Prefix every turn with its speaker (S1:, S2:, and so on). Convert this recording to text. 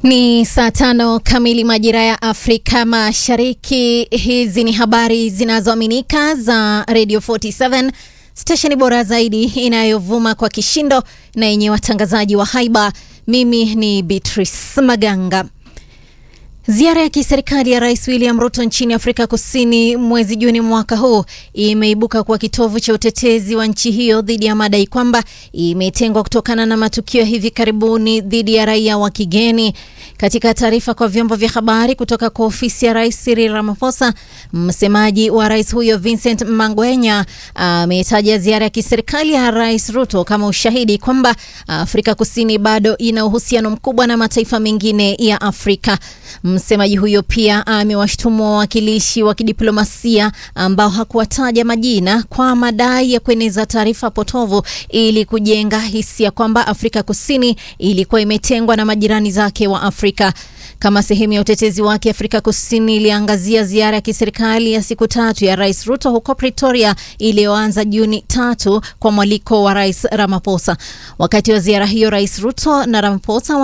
S1: Ni saa tano kamili majira ya Afrika Mashariki. Hizi ni habari zinazoaminika za Radio 47 stesheni bora zaidi inayovuma kwa kishindo na yenye watangazaji wa haiba. Mimi ni Beatrice Maganga. Ziara ya kiserikali ya Rais William Ruto nchini Afrika Kusini mwezi Juni mwaka huu imeibuka kuwa kitovu cha utetezi wa nchi hiyo dhidi ya madai kwamba imetengwa kutokana na matukio hivi karibuni dhidi ya raia wa kigeni. Katika taarifa kwa vyombo vya habari kutoka kwa ofisi ya Rais Cyril Ramaphosa, msemaji wa rais huyo Vincent Mangwenya ametaja ziara ya kiserikali ya Rais Ruto kama ushahidi kwamba Afrika Kusini bado ina uhusiano mkubwa na mataifa mengine ya Afrika. Msemaji huyo pia amewashtumu wawakilishi wa kidiplomasia ambao hakuwataja majina kwa madai ya kueneza taarifa potovu ili kujenga hisia kwamba Afrika Kusini ilikuwa imetengwa na majirani zake wa Afrika. Kama sehemu ya utetezi wake, Afrika Kusini iliangazia ziara ya kiserikali ya siku tatu ya Rais Ruto huko Pretoria iliyoanza Juni tatu kwa mwaliko wa Rais Ramaphosa. Wakati wa ziara hiyo, Rais Ruto na Ramaphosa